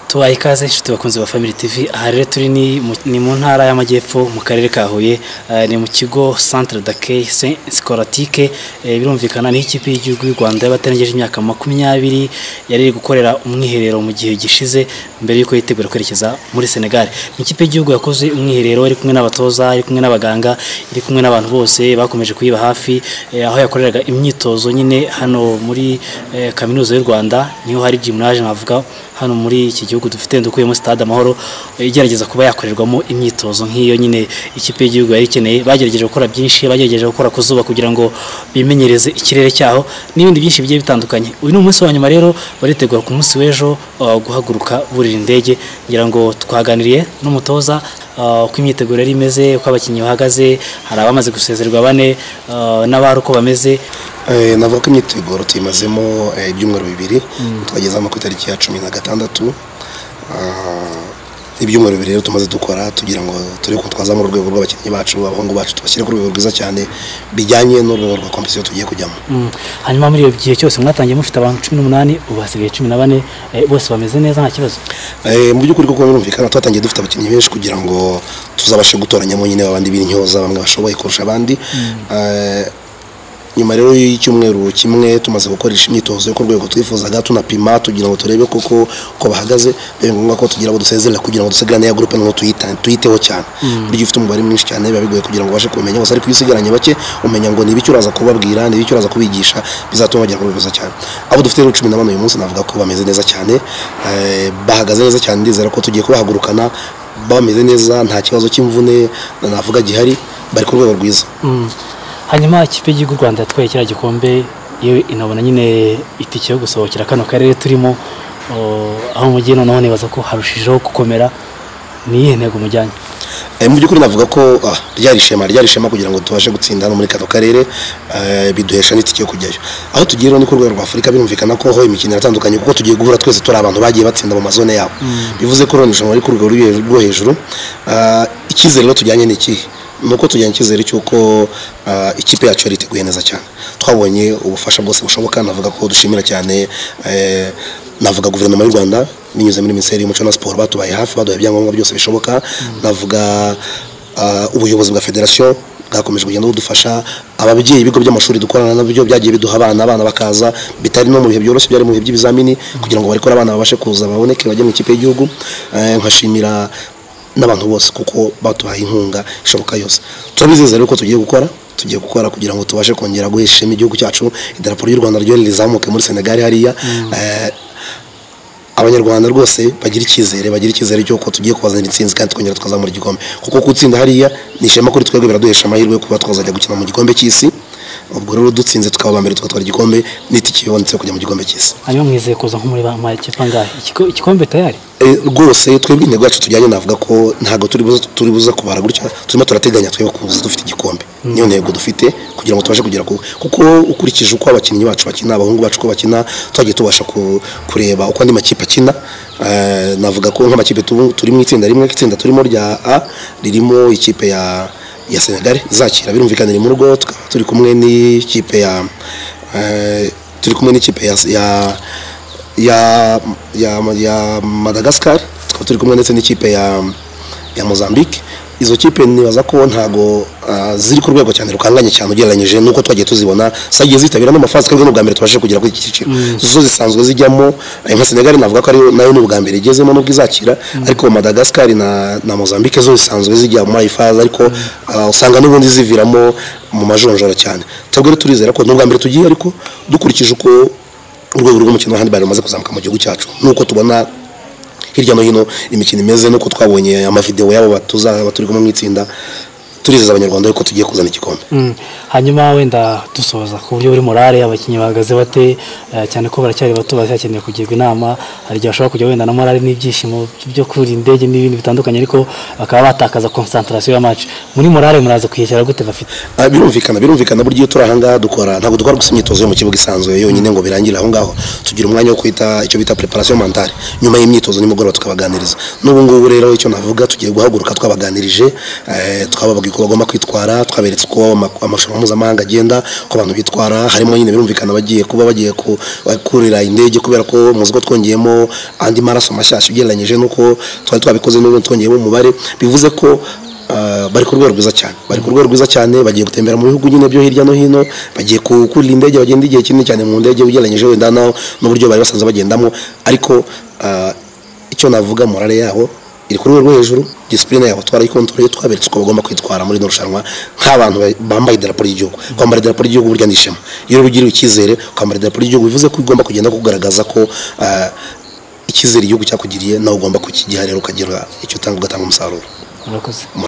tubaye ikaze inshuti bakunze ba family tv aha rero turi ni mu- ni mu ntara y'amajyepfo mu karere ka huye eh, ni mu kigo centre d'accueil Saint- scolastique eh, birumvikana ni ikipe y'igihugu y'u rwanda y'abatarengeje imyaka makumyabiri yari iri gukorera umwiherero mu gihe gishize mbere y'uko yitegura kwerekeza muri senegal ni ikipe y'igihugu yakoze umwiherero iri kumwe n'abatoza iri kumwe n'abaganga iri kumwe n'abantu bose bakomeje kuyiba hafi eh, aho yakoreraga imyitozo nyine hano muri eh, kaminuza y'u rwanda niho hari gymnage navuga hano muri iki gihugu dufite dukuyemo stade amahoro eh, igerageza kuba yakorerwamo imyitozo nk'iyo nyine ikipe y'igihugu yari ikeneye bagerageje gukora byinshi bagerageje gukora ku zuba kugira ngo bimenyereze ikirere cyaho n'ibindi byinshi bigiye bitandukanye uyu ni umunsi wa nyuma rero baritegura ku munsi w'ejo uh, guhaguruka burira indege ngira ngo twaganiriye n'umutoza uh, uko imyiteguro yari imeze uko abakinnyi bahagaze hari abamaze gusezerwa bane uh, n'abari uko bameze Eh, navuga ko imyiteguro tuyimazemo eh, ibyumweru bibiri twageze hano ku itariki ya cumi na gatandatu Ah, ibyumweru bibiri rero tumaze dukora tugira ngo turi kutwazamura urwego rw'abakinnyi bacu abahungu bacu tubashyire ku rwego rwiza cyane bijyanye n'urwego rwa kompetisiyo tugiye kujyamo Mm. hanyuma muri iyo gihe cyose mwatangiye mufite abantu cumi n'umunani ubu hasigaye cumi na bane eh, bose bameze neza nta kibazo Eh, mu by'ukuri kuko birumvikana twatangiye dufite abakinnyi benshi kugira ngo tuzabashe gutoranyamo nyine abandi b'intyoza bamwe bashoboye kurusha abandi Eh, nyuma rero y'icyumweru kimwe tumaze gukoresha imyitozo yo ku rwego twifuzaga tunapima tugira ngo turebe koko uko bahagaze biba ngombwa ko tugira ngo dusezerera kugira ngo dusigarane ya gurupe ngo tuyita- tuyiteho cyane burya ufite umubare mwinshi cyane biba bigoye kugira ngo ubashe kubimenya gusa ariko iyo usigaranye bake umenya ngo ni ibiki uraza kubabwira ni ibiki uraza kubigisha bizatuma bagira kurwego rwiza cyane abo dufite rero cumi na bane uyu munsi navuga ko bameze neza cyane eh, bahagaze neza cyane ndizera ko tugiye kubahagurukana bameze neza nta kibazo cy'imvune navuga gihari bari ku rwego rwiza Mm. hanyuma ikipe y'igihugu u rwanda yatwaye kiriya gikombe iyo inabona nyine itike yo gusohokera kano karere turimo oh, aho mugiye noneho nibaza ko harushijeho gukomera ni iyihe ntego mujyanye Eh, mu by'ukuri navuga ko ah, ryari ishema ryari ishema kugira ngo tubashe gutsinda hano muri kano karere eh, biduhesha n'itike yo kujyayo aho tugiye rero ni ku rwego rwa afurika birumvikana ko ho imikino iratandukanye kuko tugiye guhura twese turi abantu bagiye batsinda mu mazone yabo bivuze ko rero ni irushanwa riri ku rwego rw'i- rwo hejuru Ah, icyizere rero tujyanye ni ikihe ni uko tujyanye icyizere cy'uko ah, ikipe yacu yari iteguye neza cyane twabonye ubufasha bwose bushoboka navuga ko dushimira cyane eh, navuga guverinoma y'u rwanda binyuze muri minisiteri y'umuco na siporo batubaye hafi baduha ibyangombwa byose bishoboka navuga ah, ubuyobozi bwa federasiyo bwakomeje kugenda budufasha ababyeyi ibigo by'amashuri dukorana nabyo byagiye biduha abana abana bakaza bitari no mu bihe byoroshye byari mu bihe by'ibizamini kugira ngo barikore abana babashe kuza baboneke bajye mu ikipe y'igihugu Eh, nkashimira n'abantu bose kuko batuhaye inkunga ishoboka yose turabizeza rero ko tugiye gukora tugiye gukora kugira ngo tubashe kongera guhesha ishema igihugu cyacu idarapo ry'u rwanda ryo rizamuke muri senegali hariya Eh, abanyarwanda rwose bagira icyizere bagira icyizere cy'uko tugiye kubazanira intsinzi kandi twongera tukazamura igikombe kuko gutsinda hariya ni ishema kuri twebwe biraduhesha amahirwe yo kuba twazajya gukina mu gikombe cy'isi ubwo rero dutsinze tukaba aba mbere tugatwara igikombe n'itike ibonetse yo kujya mu gikombe cy'isi hanyuma mwizeye kuza nko muri ba makipe angahe Ikigo- igikombe tayari Eh, rwose twebwe intego yacu tujyanye navuga ko ntabwo turi buze turi buze kubara gutya turimo turateganya twebwe kuza dufite igikombe niyo ntego dufite kugira ngo tubashe kugera ku kuko ukurikije uko abakinnyi bacu bakina abahungu bacu uko bakina twagiye tubasha ku- kureba uko andi makipe akina Eh, navuga ko nk'amakipe tu- turi mu itsinda rimwe itsinda turimo rya A ririmo ikipe ya ya Senegal izakira birumvikana iri mu rugo tukaba turi kumwe n'ikipe ya eh, turi kumwe n'ikipe ya, ya ya ya ya Madagascar tukaba turi kumwe ndetse n'ikipe ya ya Mozambique izo kipe nibaza ko ntago ah, ziri ku rwego cyane rukanganye cyane ugereranyije nuko twagiye tuzibona zagiye zitabira n'amafazi kandi n'ubwa mbere tubashije kugera kuri iki cyiciro zo zisanzwe zijyamo eh, nka Senegal navuga ko ariyo nayo n'ubwa mbere igezemo n'ubwo izakira ariko Madagascar na na Mozambique zo zisanzwe zijya muri iyi fazi ariko ah, usanga n'ubundi ziviramo mu majonjora cyane twebwe rero turizera ko n'ubwa mbere tugiye ariko dukurikije uko urwego rw'umukino wa handball rumaze kuzamuka mu gihugu cyacu nuko tubona hirya no hino imikino imeze nuko twabonye amavidewo y'abo batuzaba turi kumwe mu itsinda turizeza abanyarwanda yuko tugiye kuzana igikombe Mm. hanyuma wenda dusoza ku buryo buri morale abakinnyi bahagaze bate eh, cyane ko baracyari bato baracyakeneye kugirwa inama hari igihe bashobora kujya wenda na morale n'ibyishimo byo kurira indege n'ibindi bitandukanye ariko bakaba batakaza concentration ya match muri morale muraza kuyishyira gute bafite Ah, birumvikana birumvikana burya iyo turi ahangaha dukora ntabwo dukora gusa imyitozo yo mu kibuga isanzwe yonyine ngo birangire aho ngaho tugira umwanya wo kwita icyo bita preparation mentale nyuma y'imyitozo nimugoroba tukabaganiriza n'ubu ngubu rero icyo navuga tugiye guhaguruka twabaganirije eh, tukababwira uko bagomba kwitwara twaberetse uko ama- amarushanwa mpuzamahanga agenda uko abantu bitwara harimo nyine birumvikana bagiye kuba bagiye ku- kurira indege kubera ko muzi ko twongeyemo andi maraso mashyashya ugereranyije n'uko twari twabikoze n'ubu twongeyemo umubare bivuze ko ah, bari ku rwego rwiza cyane bari ku rwego rwiza cyane bagiye gutembera mu bihugu nyine byo hirya no hino bagiye ku- kurira indege bagenda igihe kinini cyane mu ndege ugereranyije wenda na- n'uburyo bari basanzwe bagendamo ariko ah, icyo navuga morale yabo iri ku rwego rwo hejuru disipurine yabo twarayikontoreye twaberetse uko bagomba kwitwara muri ino rushanwa nk'abantu ba- bambaye idarapo ry'igihugu kwambara idarapo ry'igihugu burya ni ishema iyo ugiriwe icyizere ukambara idarapo ry'igihugu bivuze ko ugomba kugenda kugaragaza ko ah, icyizere igihugu cyakugiriye nawe ugomba kukigiha rero ukagira icyo utanga ugatanga umusaruro murakoze